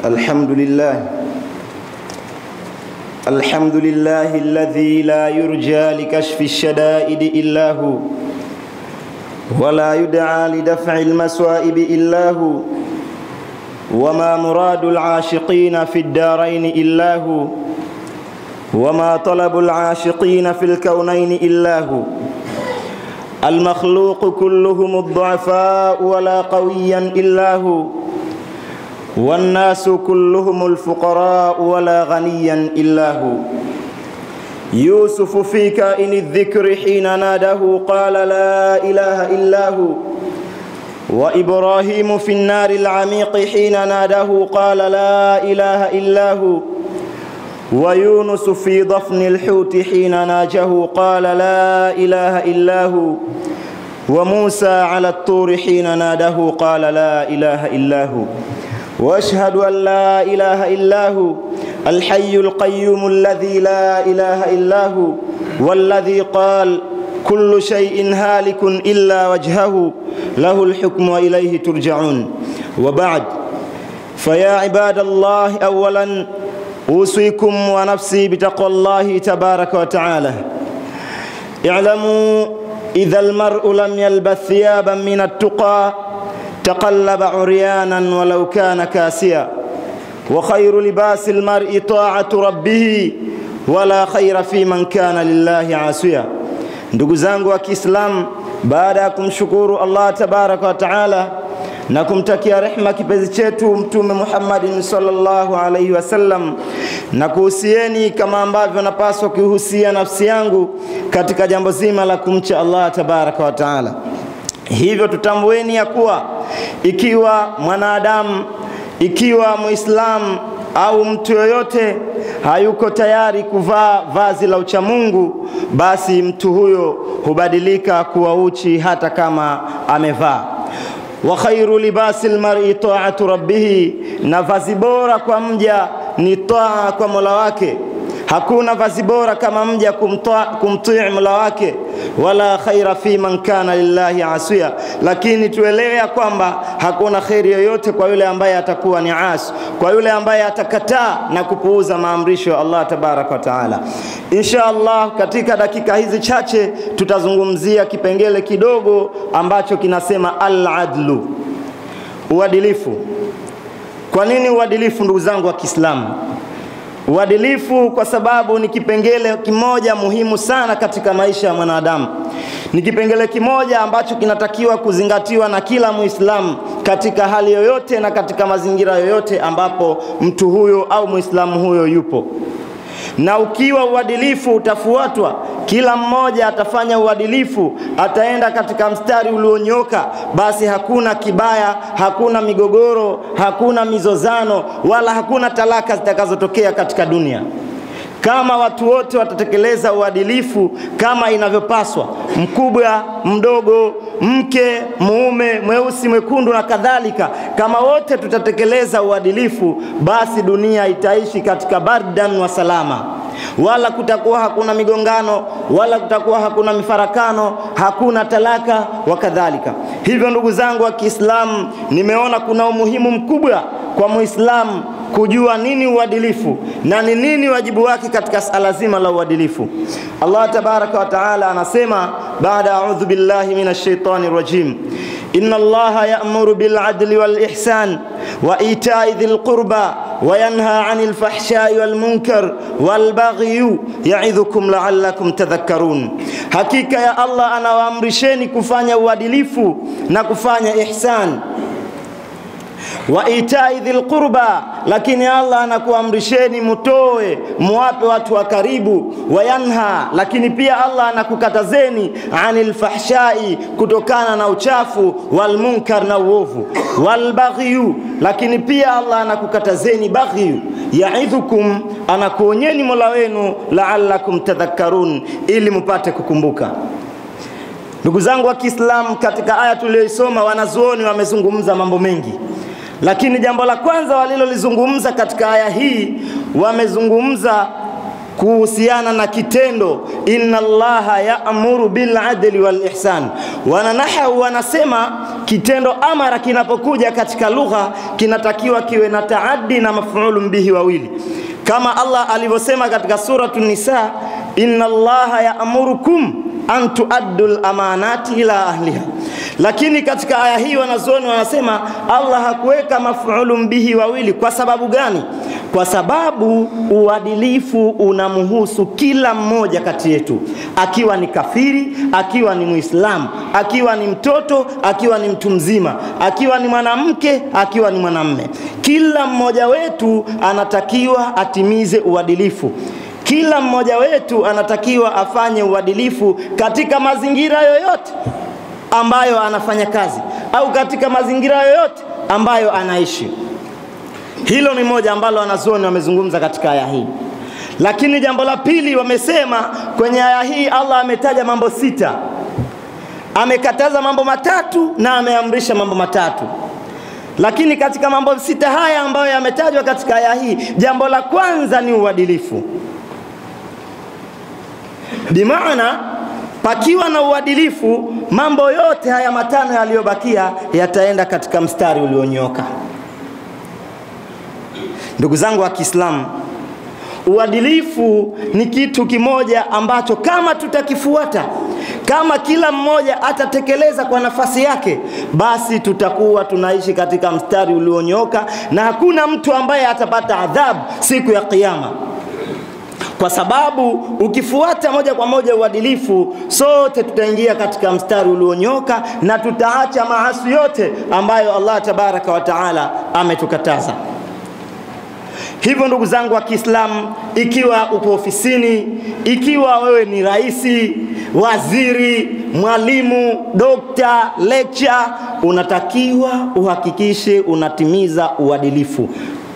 الحمد لله الحمد لله الذي لا يرجى لكشف الشدائد إلا هو ولا يدعى لدفع المسائب إلا هو وما مراد العاشقين في الدارين إلا هو وما طلب العاشقين في الكونين إلا هو المخلوق كلهم الضعفاء ولا قويا إلا هو والناس كلهم الفقراء ولا غنيا إلا هو يوسف في كائن الذكر حين ناده قال لا إله إلا هو وإبراهيم في النار العميق حين ناده قال لا إله إلا هو ويونس في ضفن الحوت حين ناجه قال لا إله إلا هو وموسى على الطور حين ناده قال لا إله إلا هو واشهد ان لا اله الا هو الحي القيوم الذي لا اله الا هو والذي قال كل شيء هالك الا وجهه له الحكم واليه ترجعون وبعد فيا عباد الله اولا اوصيكم ونفسي بتقوى الله تبارك وتعالى اعلموا اذا المرء لم يلبث ثيابا من التقى تقلب عريانا ولو كان كاسيا وخير لباس المرء طاعة ربه ولا خير في man kana lillahi asiya. Ndugu zangu wa Kiislamu, baada ya kumshukuru Allah tabaraka wa taala na kumtakia rehma kipenzi chetu Mtume Muhammadin sallallahu alaihi wasallam, na kuhusieni kama ambavyo napaswa kuihusia nafsi yangu katika jambo zima la kumcha Allah tabaraka wa taala. Hivyo tutambueni ya kuwa ikiwa mwanadamu, ikiwa Muislamu au mtu yoyote hayuko tayari kuvaa vazi la uchamungu, basi mtu huyo hubadilika kuwa uchi hata kama amevaa. Wa khairu libasi lmari taatu rabbihi, na vazi bora kwa mja ni taa kwa mola wake. Hakuna vazi bora kama mja kumtii mola wake, wala khaira fi man kana lillahi asiya. Lakini tuelewe ya kwamba hakuna kheri yoyote kwa yule ambaye atakuwa ni asi, kwa yule ambaye atakataa na kupuuza maamrisho ya Allah tabaraka wa taala. Insha Allah, katika dakika hizi chache tutazungumzia kipengele kidogo ambacho kinasema al-adlu, uadilifu. Kwa nini uadilifu, ndugu zangu wa Kiislamu? Uadilifu kwa sababu ni kipengele kimoja muhimu sana katika maisha ya mwanadamu. Ni kipengele kimoja ambacho kinatakiwa kuzingatiwa na kila Muislamu katika hali yoyote na katika mazingira yoyote ambapo mtu huyo au Muislamu huyo yupo. Na ukiwa uadilifu utafuatwa, kila mmoja atafanya uadilifu, ataenda katika mstari ulionyoka, basi hakuna kibaya, hakuna migogoro, hakuna mizozano, wala hakuna talaka zitakazotokea katika dunia. Kama watu wote watatekeleza uadilifu kama inavyopaswa, mkubwa, mdogo, mke, mume, mweusi, mwekundu na kadhalika, kama wote tutatekeleza uadilifu, basi dunia itaishi katika bardan wa salama wala kutakuwa hakuna migongano wala kutakuwa hakuna mifarakano, hakuna talaka wa kadhalika. Hivyo ndugu zangu wa Kiislamu, nimeona kuna umuhimu mkubwa kwa Muislamu kujua nini uadilifu na ni nini wajibu wake katika sala zima la uadilifu. Allah tabaraka wa taala anasema baada a'udhu billahi minash shaitani rajim inna Allaha ya'muru bil adli wal ihsan wa ita'i dhil qurba وينهى عن الفحشاء والمنكر والبغي يعظكم لعلكم تذكرون hakika ya Allah anawaamrisheni kufanya uadilifu na kufanya ihsan wa itai dhil qurba, lakini Allah anakuamrisheni mutoe muwape watu wa karibu. Wayanha, lakini pia Allah anakukatazeni anil fahshai, kutokana na uchafu, wal munkar, na uovu, wal baghyu, lakini pia Allah anakukatazeni baghyu. Yaidhukum, anakuonyeni Mola wenu, la'allakum tadhakkarun, ili mupate kukumbuka. Ndugu zangu wa Kiislamu, katika aya tuliyoisoma, wanazuoni wamezungumza mambo mengi lakini jambo la kwanza walilolizungumza katika aya hii wamezungumza kuhusiana na kitendo inna allaha ya'muru bil adli wal ihsan. Wananahawu wanasema kitendo amara kinapokuja katika lugha kinatakiwa kiwe na taaddi na mafulun bihi wawili, kama Allah alivyosema katika suratu Nisa, inna Allaha yaamurukum an tuaddu lamanati ila ahliha. Lakini katika aya hii wanazuoni wanasema Allah hakuweka mafulun bihi wawili. Kwa sababu gani? Kwa sababu uadilifu unamhusu kila mmoja kati yetu, akiwa ni kafiri, akiwa ni Muislamu, akiwa ni mtoto, akiwa ni mtu mzima, akiwa ni mwanamke, akiwa ni mwanamme. Kila mmoja wetu anatakiwa atimize uadilifu. Kila mmoja wetu anatakiwa afanye uadilifu katika mazingira yoyote ambayo anafanya kazi au katika mazingira yoyote ambayo anaishi. Hilo ni moja ambalo wanazuoni wamezungumza katika aya hii. Lakini jambo la pili, wamesema kwenye aya hii Allah ametaja mambo sita, amekataza mambo matatu na ameamrisha mambo matatu. Lakini katika mambo sita haya ambayo yametajwa katika aya hii, jambo la kwanza ni uadilifu. Bimaana pakiwa na uadilifu, mambo yote haya matano yaliyobakia yataenda katika mstari ulionyooka. Ndugu zangu wa Kiislamu, uadilifu ni kitu kimoja ambacho kama tutakifuata, kama kila mmoja atatekeleza kwa nafasi yake, basi tutakuwa tunaishi katika mstari ulionyooka na hakuna mtu ambaye atapata adhabu siku ya Kiyama kwa sababu ukifuata moja kwa moja uadilifu, sote tutaingia katika mstari ulionyoka na tutaacha maasi yote ambayo Allah tabaraka wa taala ametukataza. Hivyo ndugu zangu wa Kiislamu, ikiwa upo ofisini, ikiwa wewe ni raisi, waziri, mwalimu, dokta, lecture, unatakiwa uhakikishe unatimiza uadilifu,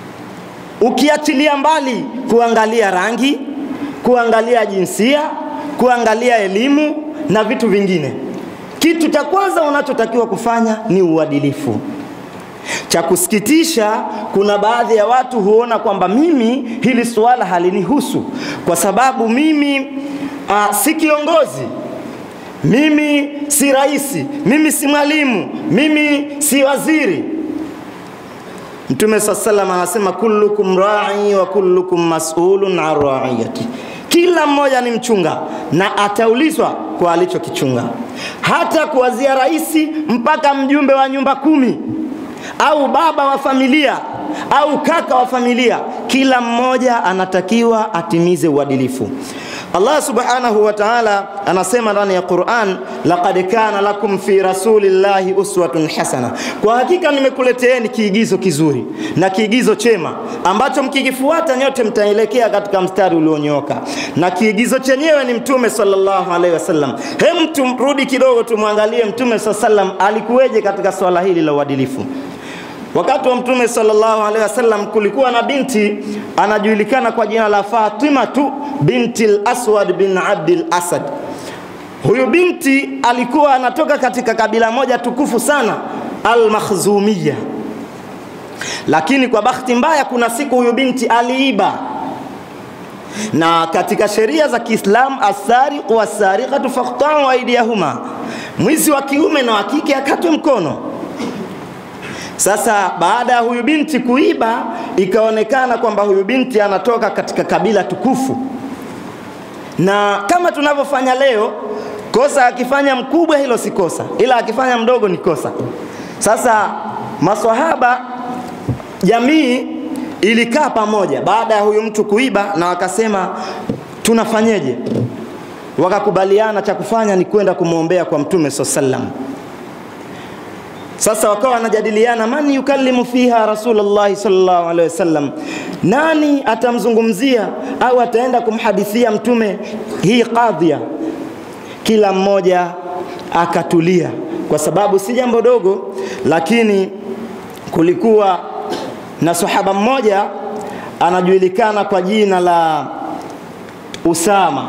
ukiachilia mbali kuangalia rangi, kuangalia jinsia, kuangalia elimu na vitu vingine. Kitu cha kwanza unachotakiwa kufanya ni uadilifu. Cha kusikitisha, kuna baadhi ya watu huona kwamba mimi hili suala halinihusu kwa sababu mimi uh, si kiongozi, mimi si rais, mimi si mwalimu, mimi si waziri. Mtume saa salam anasema kullukum rai wa kullukum masulun an raiyati, kila mmoja ni mchunga na ataulizwa kwa alichokichunga, hata kuanzia rais mpaka mjumbe wa nyumba kumi au baba wa familia au kaka wa familia, kila mmoja anatakiwa atimize uadilifu. Allah subhanahu wa ta'ala anasema ndani ya Qur'an, laqad kana lakum fi rasulillahi uswatun hasana, kwa hakika nimekuleteeni kiigizo kizuri na kiigizo chema ambacho mkikifuata nyote mtaelekea katika mstari ulionyooka, na kiigizo chenyewe ni Mtume sallallahu alaihi wasallam. Hem, tumrudi kidogo tumwangalie Mtume sallallahu alaihi wasallam alikuweje katika swala hili la uadilifu. Wakati wa Mtume sallallahu alaihi wasallam kulikuwa na binti anajulikana kwa jina la Fatima tu binti al-Aswad bin Abdul Asad. Huyu binti alikuwa anatoka katika kabila moja tukufu sana al-Makhzumiyya, lakini kwa bahati mbaya, kuna siku huyu binti aliiba, na katika sheria za Kiislamu asariqu wasariqatu faqta'u aydiyahuma, mwizi wa kiume na wa kike akatwe mkono. Sasa baada ya huyu binti kuiba, ikaonekana kwamba huyu binti anatoka katika kabila tukufu, na kama tunavyofanya leo, kosa akifanya mkubwa hilo si kosa, ila akifanya mdogo ni kosa. Sasa maswahaba, jamii ilikaa pamoja baada ya huyu mtu kuiba, na wakasema tunafanyeje? Wakakubaliana cha kufanya ni kwenda kumwombea kwa Mtume sallallahu alaihi wasallam. Sasa wakawa wanajadiliana, man yukallimu fiha Rasulullah sallallahu alaihi wasallam, nani atamzungumzia au ataenda kumhadithia mtume hii kadhia. Kila mmoja akatulia, kwa sababu si jambo dogo, lakini kulikuwa na sahaba mmoja anajulikana kwa jina la Usama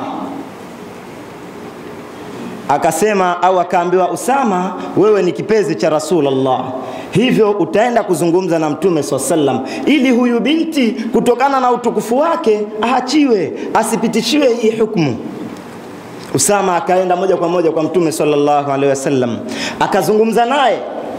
akasema au akaambiwa, Usama, wewe ni kipenzi cha Rasulullah, hivyo utaenda kuzungumza na Mtume swalla sallam, ili huyu binti kutokana na utukufu wake aachiwe, asipitishiwe hii hukumu. Usama akaenda moja kwa moja kwa Mtume sallallahu alaihi wasallam, akazungumza naye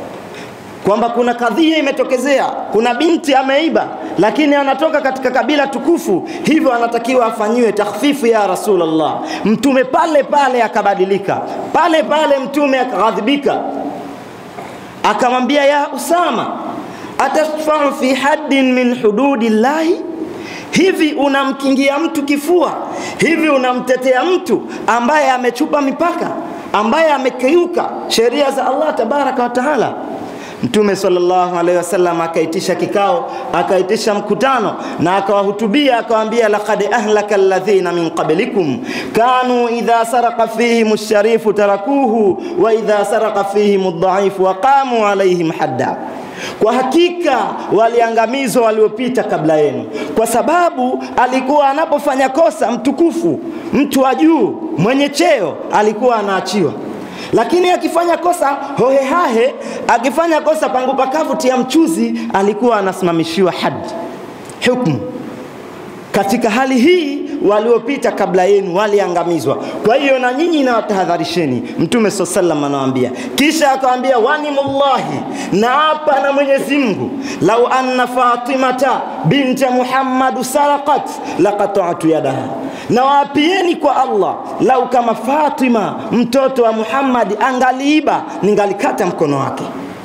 kwamba kuna kadhia imetokezea, kuna binti ameiba, lakini anatoka katika kabila tukufu, hivyo anatakiwa afanyiwe takhfifu ya Rasulullah. Mtume pale pale akabadilika, pale pale mtume akaghadhibika, akamwambia ya Usama, atashfau fi haddin min hududillahi hivi unamkingia mtu kifua? Hivi unamtetea mtu ambaye amechupa mipaka, ambaye amekiuka sheria za Allah tabaraka wa taala? Mtume sallallahu alaihi wasallam akaitisha kikao, akaitisha mkutano na akawahutubia, akawaambia, laqad ahlaka alladhina min qablikum kanu idha saraka fihim ash-sharifu tarakuhu wa idha saraka fihim ad-dha'ifu wa qamu alaihim hadda kwa hakika waliangamizwa waliopita kabla yenu, kwa sababu alikuwa anapofanya kosa mtukufu, mtu wa juu mwenye cheo alikuwa anaachiwa, lakini akifanya kosa hohehahe, akifanya kosa pangu pakavu tia mchuzi, alikuwa anasimamishiwa hadi hukumu. Katika hali hii waliopita kabla yenu waliangamizwa. Kwa hiyo na nyinyi nawatahadharisheni. Mtume swalla sallam anawaambia, kisha akawaambia, wanimullahi, naapa na Mwenyezi Mungu, lau anna Fatimata binta Muhammad saraqat laqata'tu yadaha, nawaapieni kwa Allah, lau kama Fatima mtoto wa Muhammad angaliiba, ningalikata mkono wake.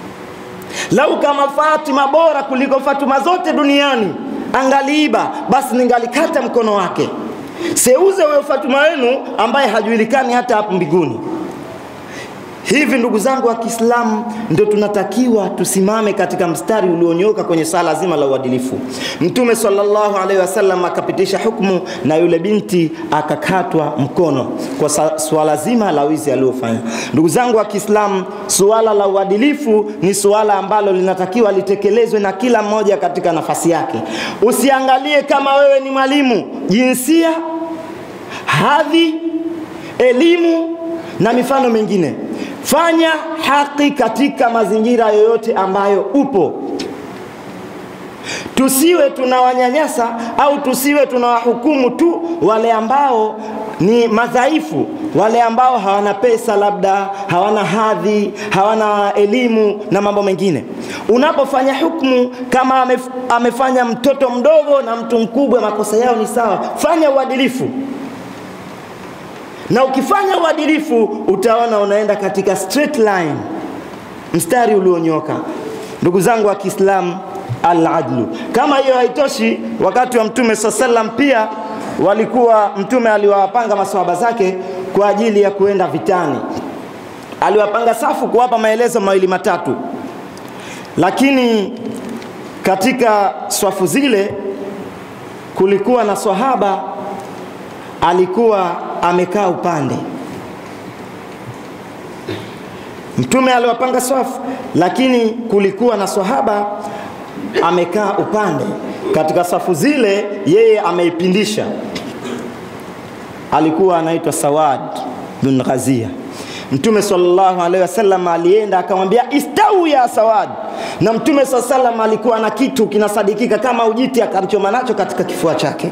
Lau kama Fatima bora kuliko Fatuma zote duniani angaliiba basi ningalikata mkono wake. Seuze huyo Fatuma wenu ambaye hajulikani hata hapo mbinguni. Hivi ndugu zangu wa Kiislamu, ndio tunatakiwa tusimame katika mstari ulionyoka kwenye sala zima la uadilifu. Mtume sallallahu alaihi wasallam akapitisha hukumu na yule binti akakatwa mkono kwa suala zima la wizi aliofanya. Ndugu zangu wa Kiislamu, suala la uadilifu ni suala ambalo linatakiwa litekelezwe na kila mmoja katika nafasi yake. Usiangalie kama wewe ni mwalimu, jinsia, hadhi, elimu na mifano mingine. Fanya haki katika mazingira yoyote ambayo upo. Tusiwe tunawanyanyasa au tusiwe tunawahukumu tu wale ambao ni madhaifu, wale ambao hawana pesa, labda hawana hadhi, hawana elimu na mambo mengine. Unapofanya hukumu kama amef, amefanya mtoto mdogo na mtu mkubwa, makosa yao ni sawa. Fanya uadilifu na ukifanya uadilifu utaona unaenda katika straight line, mstari ulionyoka. Ndugu zangu wa Kiislamu, al-adlu. Kama hiyo haitoshi, wakati wa Mtume swalla sallam pia walikuwa Mtume aliwapanga maswahaba zake kwa ajili ya kuenda vitani, aliwapanga safu kuwapa maelezo mawili matatu, lakini katika swafu zile kulikuwa na swahaba alikuwa amekaa upande. Mtume aliwapanga swafu, lakini kulikuwa na swahaba amekaa upande katika safu zile, yeye ameipindisha. Alikuwa anaitwa Sawad bin Ghazia. Mtume sallallahu alaihi wasallam alienda akamwambia istau ya Sawad, na Mtume sallallahu alaihi wasallam alikuwa na kitu kinasadikika kama ujiti, akachoma nacho katika kifua chake.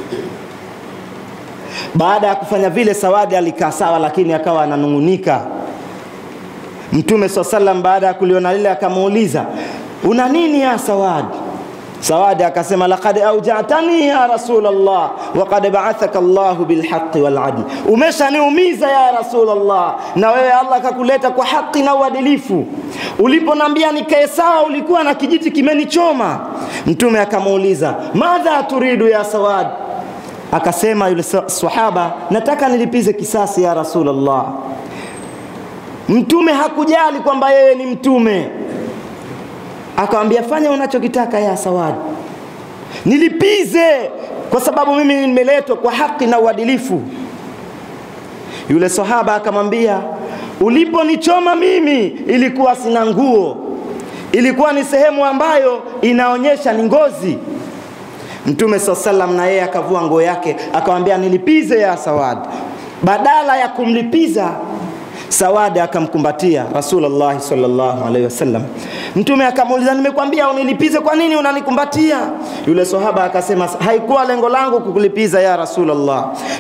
Baada ya kufanya vile, Sawadi alikaa sawa, lakini akawa ananung'unika. Mtume swalla sallam baada ya kuliona lile akamuuliza, una nini ya Sawadi? Sawadi akasema laqad aujatani ya Rasulullah wa qad ba'athaka Allahu bilhaqqi wal adl, umeshaniumiza ya Rasulullah, na wewe Allah akakuleta kwa haki na uadilifu. Uliponambia nikae sawa, ulikuwa na kijiti kimenichoma. Mtume akamuuliza madha turidu ya Sawad, akasema yule sahaba, nataka nilipize kisasi ya Rasulullah. Mtume hakujali kwamba yeye ni mtume, akamwambia fanya unachokitaka ya Sawadi, nilipize kwa sababu mimi nimeletwa kwa haki na uadilifu. Yule sahaba akamwambia, uliponichoma mimi ilikuwa sina nguo, ilikuwa ni sehemu ambayo inaonyesha ni ngozi. Mtume saa salam na yeye akavua nguo yake akamwambia, nilipize ya Sawadi. Badala ya kumlipiza Sawadi akamkumbatia Rasulullah sallallahu alaihi wasallam. Mtume akamuuliza, nimekwambia unilipize, kwa nini unanikumbatia? Yule sahaba akasema, haikuwa lengo langu kukulipiza ya Rasulullah,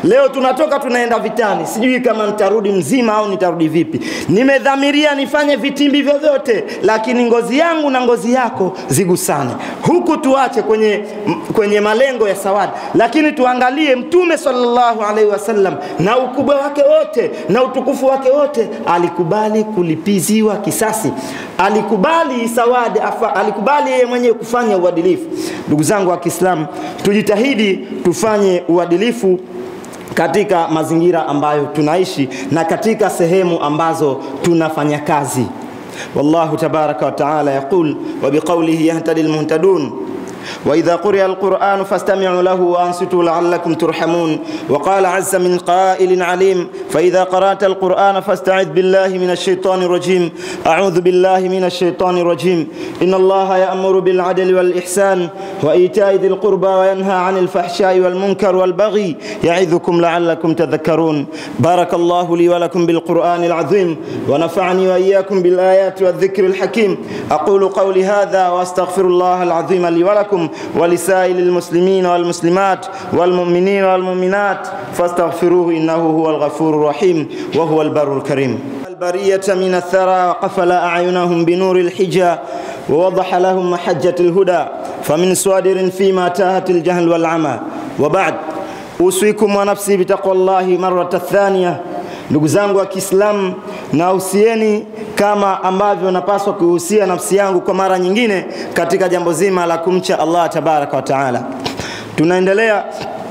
Leo tunatoka tunaenda vitani, sijui kama nitarudi mzima au nitarudi vipi. Nimedhamiria nifanye vitimbi vyovyote, lakini ngozi yangu na ngozi yako zigusane. Huku tuache kwenye, kwenye malengo ya sawadi, lakini tuangalie Mtume sallallahu alaihi wasallam na ukubwa wake wote na utukufu wake wote, alikubali kulipiziwa kisasi, alikubali sawadi afa, alikubali yeye mwenyewe kufanya uadilifu. Ndugu zangu wa Kiislamu, tujitahidi tufanye uadilifu katika mazingira ambayo tunaishi na katika sehemu ambazo tunafanya kazi. Wallahu tabaraka wa taala yaqul wa biqawlihi yahtadi almuhtadun وإذا قرئ القرآن فاستمعوا له وأنصتوا لعلكم ترحمون وقال عز من قائل عليم فإذا قرأت القرآن فاستعذ بالله من الشيطان الرجيم أعوذ بالله من الشيطان الرجيم إن الله يأمر بالعدل والإحسان وإيتاء ذي القربى وينهى عن الفحشاء والمنكر والبغي يعظكم لعلكم تذكرون بارك الله لي ولكم بالقرآن العظيم ونفعني وإياكم بالآيات والذكر الحكيم أقول قولي هذا وأستغفر الله العظيم لي ولكم ولسائر المسلمين والمسلمات والمؤمنين والمؤمنات فاستغفروه إنه هو الغفور الرحيم وهو البر الكريم البرية من الثرى وقفل أعينهم بنور الحجى ووضح لهم محجة الهدى فمن صادر فيما تاهت الجهل والعمى وبعد أوصيكم ونفسي بتقوى الله مرة الثانية ndugu zangu wa Kiislamu, nahusieni kama ambavyo napaswa kuhusia nafsi yangu kwa mara nyingine katika jambo zima la kumcha Allah tabaraka wa taala. Tunaendelea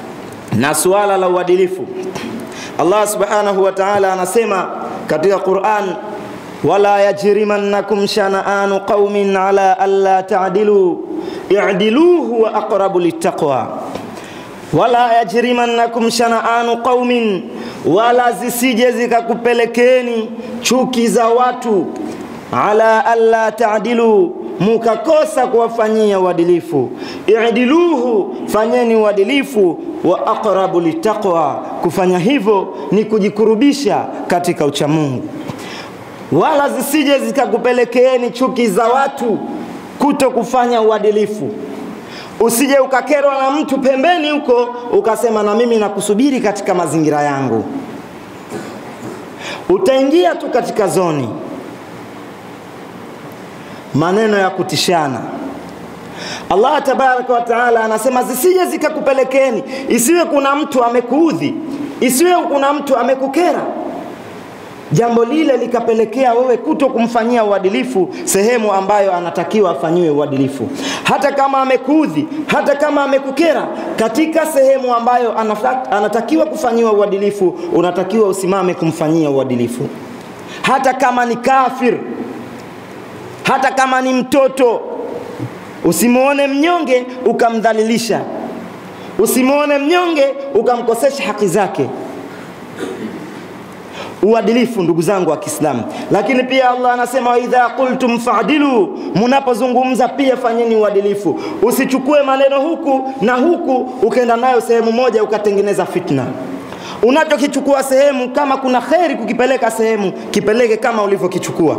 na suala la uadilifu. Allah subhanahu wa taala anasema katika Quran, wala yajrimannakum shana'anu qaumin ala alla ta'dilu i'dilu huwa aqrabu littaqwa wala yajrimannakum shana'anu qaumin wala zisije zikakupelekeni chuki za watu ala alla taadilu mukakosa kuwafanyia uadilifu idiluhu fanyeni uadilifu wa aqrabu litaqwa kufanya hivyo ni kujikurubisha katika uchamungu wala zisije zikakupelekeeni chuki za watu kuto kufanya uadilifu usije ukakerwa na mtu pembeni huko ukasema na mimi nakusubiri katika mazingira yangu utaingia tu katika zoni maneno ya kutishana Allah tabaraka wa taala anasema zisije zikakupelekeni isiwe kuna mtu amekuudhi isiwe kuna mtu amekukera jambo lile likapelekea wewe kuto kumfanyia uadilifu sehemu ambayo anatakiwa afanyiwe uadilifu hata kama amekuudhi hata kama amekukera katika sehemu ambayo anatakiwa kufanyiwa uadilifu unatakiwa usimame kumfanyia uadilifu hata kama ni kafir hata kama ni mtoto usimuone mnyonge ukamdhalilisha usimuone mnyonge ukamkosesha haki zake uadilifu ndugu zangu wa Kiislamu. Lakini pia Allah anasema wa idha qultum fa'dilu, mnapozungumza pia fanyeni uadilifu. Usichukue maneno huku na huku ukaenda nayo sehemu moja ukatengeneza fitna. Unachokichukua sehemu, kama kuna kheri kukipeleka sehemu, kipeleke kama ulivyokichukua.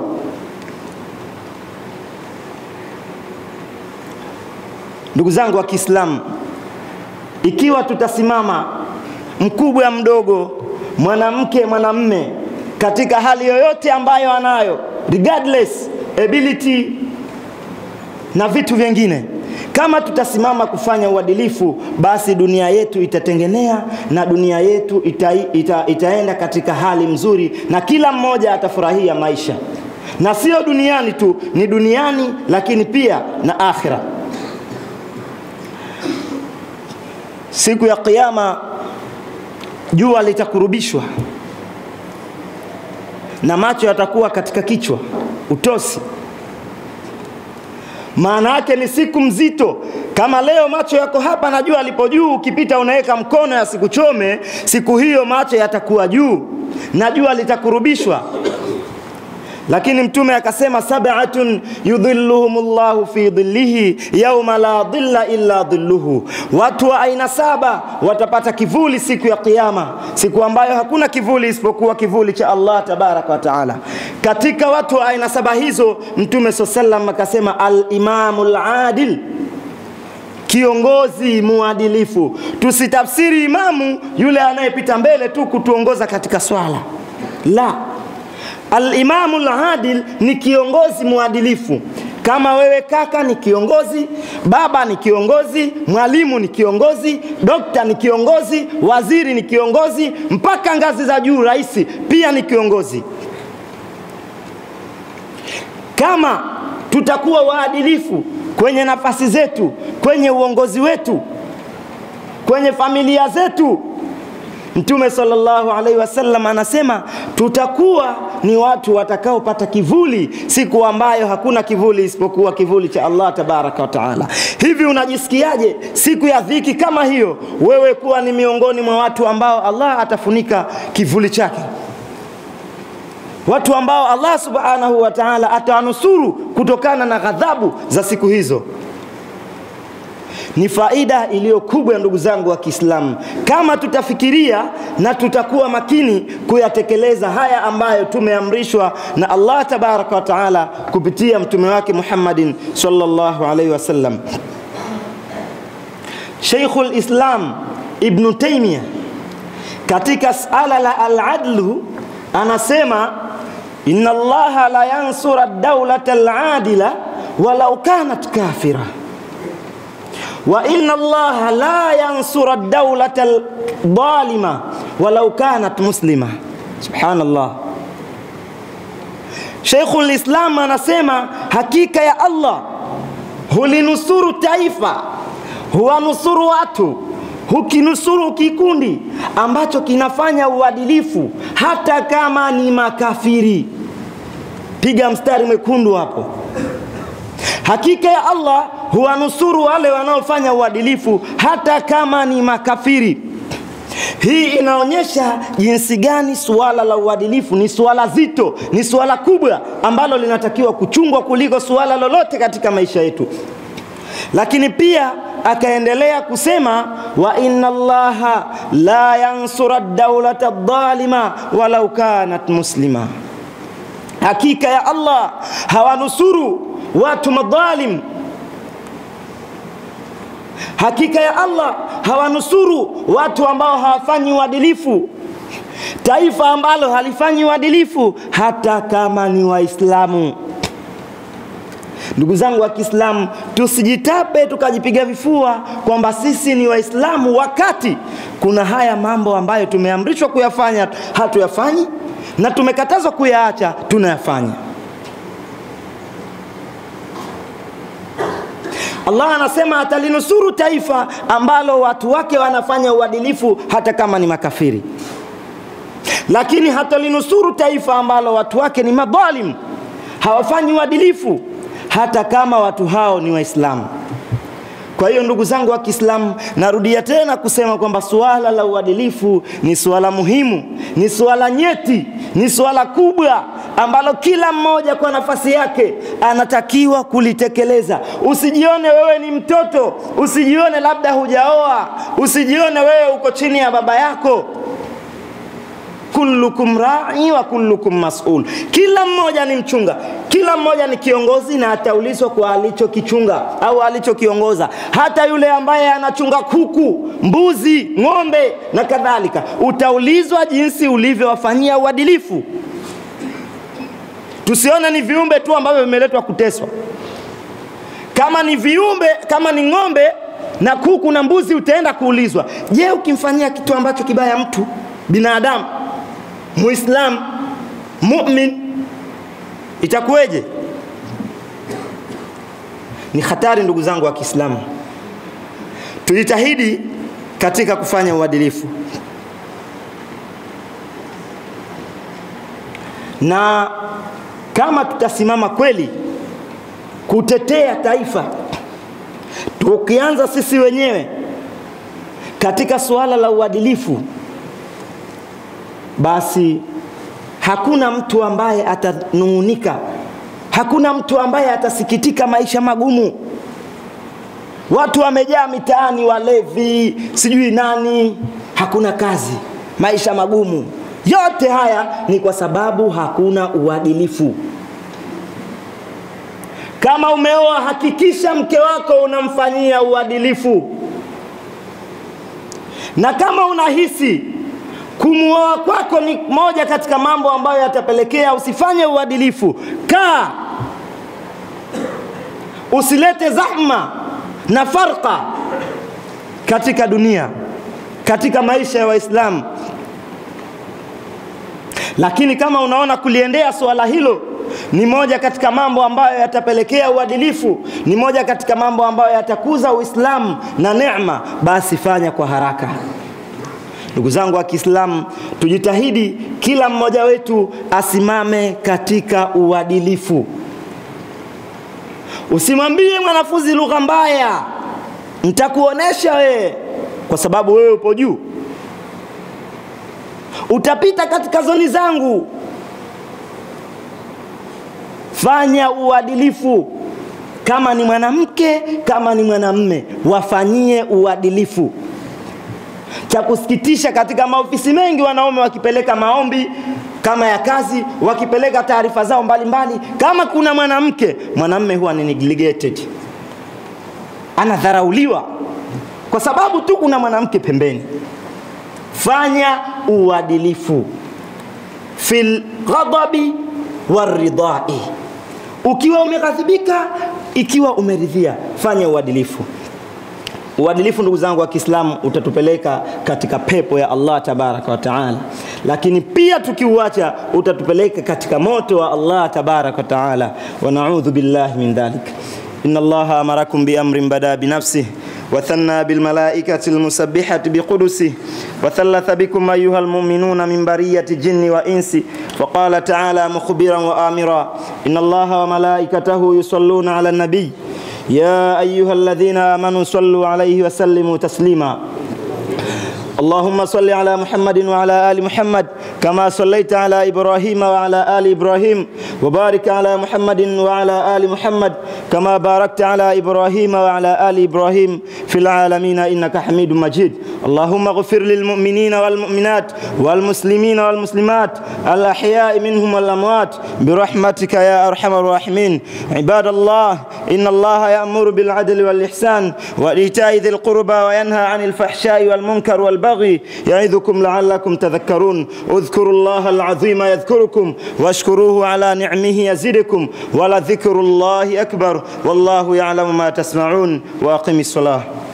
Ndugu zangu wa Kiislamu, ikiwa tutasimama mkubwa mdogo mwanamke mwanamme katika hali yoyote ambayo anayo regardless ability na vitu vingine kama tutasimama kufanya uadilifu basi dunia yetu itatengenea na dunia yetu ita, ita, itaenda katika hali mzuri na kila mmoja atafurahia maisha na sio duniani tu ni duniani lakini pia na akhira siku ya kiyama jua litakurubishwa na macho yatakuwa katika kichwa utosi maana yake ni siku mzito kama leo macho yako hapa na jua lipo juu ukipita unaweka mkono yasikuchome siku hiyo macho yatakuwa juu na jua litakurubishwa lakini mtume akasema sab'atun yudhilluhum llahu fi dhillihi yauma la dhilla illa dhilluhu, watu wa aina saba watapata kivuli siku ya Kiyama, siku ambayo hakuna kivuli isipokuwa kivuli cha Allah tabaraka wa taala. Katika watu wa aina saba hizo mtume saa sallam akasema al-imamu al-adil kiongozi muadilifu. Tusitafsiri imamu yule anayepita mbele tu kutuongoza katika swala, la. Alimamu ladil ni kiongozi muadilifu. Kama wewe kaka ni kiongozi, baba ni kiongozi, mwalimu ni kiongozi, dokta ni kiongozi, waziri ni kiongozi, mpaka ngazi za juu, rais pia ni kiongozi. Kama tutakuwa waadilifu kwenye nafasi zetu, kwenye uongozi wetu, kwenye familia zetu, Mtume sallallahu alaihi wasallam anasema tutakuwa ni watu watakaopata kivuli siku ambayo hakuna kivuli isipokuwa kivuli cha Allah tabaraka wa taala. Hivi unajisikiaje siku ya dhiki kama hiyo, wewe kuwa ni miongoni mwa watu ambao Allah atafunika kivuli chake, watu ambao Allah subhanahu wa taala atawanusuru kutokana na ghadhabu za siku hizo? ni faida iliyo kubwa ya ndugu zangu wa Kiislamu, kama tutafikiria na tutakuwa makini kuyatekeleza haya ambayo tumeamrishwa na Allah tabaraka wa taala kupitia mtume wake Muhammadin sallallahu alaihi wasallam. Sheikhul Islam Ibn Taymiyyah katika sala la al-adlu anasema inna Allaha la yansura ad-dawlata al-adila walau kanat kafira wa inna allaha la yansura dawlata aldhalima walau kanat muslima. Subhanallah. Sheikhul Islam anasema hakika ya Allah hulinusuru taifa, huwanusuru watu, hukinusuru kikundi ambacho kinafanya uadilifu hata kama ni makafiri. Piga mstari mwekundu hapo. Hakika ya Allah huwanusuru wale wanaofanya uadilifu hata kama ni makafiri. Hii inaonyesha jinsi gani suala la uadilifu ni suala zito, ni suala kubwa ambalo linatakiwa kuchungwa kuliko suala lolote katika maisha yetu. Lakini pia akaendelea kusema wa inna allaha la yansura dawlata dhalima walau kanat muslima, hakika ya Allah hawanusuru watu madhalim hakika ya Allah hawanusuru watu ambao hawafanyi uadilifu, taifa ambalo halifanyi uadilifu hata kama ni Waislamu. Ndugu zangu wa Kiislamu, tusijitape tukajipiga vifua kwamba sisi ni Waislamu wakati kuna haya mambo ambayo tumeamrishwa kuyafanya hatuyafanyi, na tumekatazwa kuyaacha tunayafanya. Allah anasema atalinusuru taifa ambalo watu wake wanafanya uadilifu hata kama ni makafiri, lakini hatalinusuru taifa ambalo watu wake ni madhalim, hawafanyi uadilifu hata kama watu hao ni Waislamu. Kwa hiyo ndugu zangu wa Kiislamu, narudia tena kusema kwamba suala la uadilifu ni suala muhimu, ni suala nyeti, ni suala kubwa ambalo kila mmoja kwa nafasi yake anatakiwa kulitekeleza. Usijione wewe ni mtoto, usijione labda hujaoa, usijione wewe uko chini ya baba yako. Kullukum rai wa kullukum mas'ul, kila mmoja ni mchunga, kila mmoja ni kiongozi na ataulizwa kwa alichokichunga au alichokiongoza. Hata yule ambaye anachunga kuku, mbuzi, ng'ombe na kadhalika, utaulizwa jinsi ulivyowafanyia uadilifu. Tusione ni viumbe tu ambavyo vimeletwa kuteswa. Kama ni viumbe, kama ni ng'ombe na kuku na mbuzi, utaenda kuulizwa. Je, ukimfanyia kitu ambacho kibaya mtu binadamu Muislam mumin itakuweje? Ni hatari ndugu zangu wa Kiislamu. Tujitahidi katika kufanya uadilifu, na kama tutasimama kweli kutetea taifa, tukianza sisi wenyewe katika suala la uadilifu basi hakuna mtu ambaye atanung'unika, hakuna mtu ambaye atasikitika maisha magumu. Watu wamejaa mitaani, walevi, sijui nani, hakuna kazi, maisha magumu. Yote haya ni kwa sababu hakuna uadilifu. Kama umeoa, hakikisha mke wako unamfanyia uadilifu, na kama unahisi kumuoa kwako ni moja katika mambo ambayo yatapelekea usifanye uadilifu, kaa, usilete zahma na farqa katika dunia, katika maisha ya Waislamu. Lakini kama unaona kuliendea suala hilo ni moja katika mambo ambayo yatapelekea uadilifu, ni moja katika mambo ambayo yatakuza Uislamu na neema, basi fanya kwa haraka. Ndugu zangu wa Kiislamu, tujitahidi kila mmoja wetu asimame katika uadilifu. Usimwambie mwanafunzi lugha mbaya, nitakuonesha wewe, kwa sababu wewe upo juu, utapita katika zoni zangu. Fanya uadilifu, kama ni mwanamke, kama ni mwanamme, wafanyie uadilifu. Cha kusikitisha, katika maofisi mengi wanaume wakipeleka maombi kama ya kazi, wakipeleka taarifa zao mbalimbali mbali. Kama kuna mwanamke, mwanamme huwa ni neglected, anadharauliwa kwa sababu tu kuna mwanamke pembeni. Fanya uadilifu fil ghadabi waridai, ukiwa umeghadhibika, ikiwa umeridhia, fanya uadilifu. Uadilifu ndugu zangu wa Kiislamu utatupeleka katika pepo ya Allah tabaraka wa taala, lakini pia tukiuacha utatupeleka katika moto wa Allah tabaraka wa taala, wa naudhu billahi min dhalik. Inna Allaha amarakum bi amrin bada bi nafsihi وثنى بالملائكة المسبحة بقدسه وثلث بكم أيها المؤمنون من برية الجن وإنس فقال تعالى مخبرا وآمرا إن الله وملائكته يصلون على النبي يا أيها الذين آمنوا صلوا عليه وسلموا تسليما اللهم صل على محمد وعلى آل محمد كما صليت على إبراهيم وعلى آل إبراهيم وبارك على محمد وعلى آل محمد كما باركت على إبراهيم وعلى آل إبراهيم في العالمين إنك حميد مجيد اللهم اغفر للمؤمنين والمؤمنات والمسلمين والمسلمات الأحياء منهم والأموات برحمتك يا أرحم الراحمين عباد الله إن الله يأمر بالعدل والإحسان وإيتاء ذي القربى وينهى عن الفحشاء والمنكر والبغي يعظكم لعلكم تذكرون اذكروا الله العظيم يذكركم واشكروه على نعمه يزدكم ولذكر الله أكبر والله يعلم ما تسمعون وأقم الصلاة